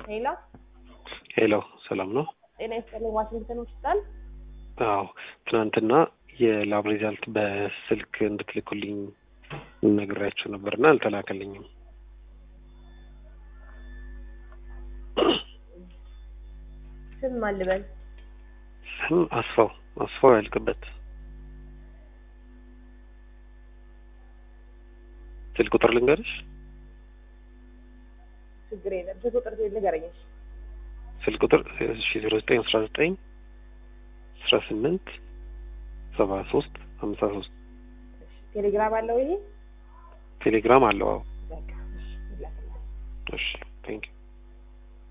ሄሎ ሄሎ ሰላም ነው? ጤና ይስጥልኝ። ዋሽንግተን ሆስፒታል። አዎ ትናንትና የላብ ሪዛልት በስልክ እንድትልኩልኝ ነግሬያቸው ነበርና አልተላከልኝም። ስም ማን ልበል? ስም አስፋው አስፋው ያልቅበት። ስልክ ቁጥር ልንገርሽ? ችግር የለም። ስልክ ቁጥር ንገረኝ። እሺ። ስልክ ቁጥር እሺ ዜሮ ዘጠኝ አስራ ዘጠኝ አስራ ስምንት ሰባ ሶስት ሀምሳ ሶስት ቴሌግራም አለው ይሄ? ቴሌግራም አለው። አዎ በቃ እሺ፣ ይላክልሃል። እሺ ቴንክ ዩ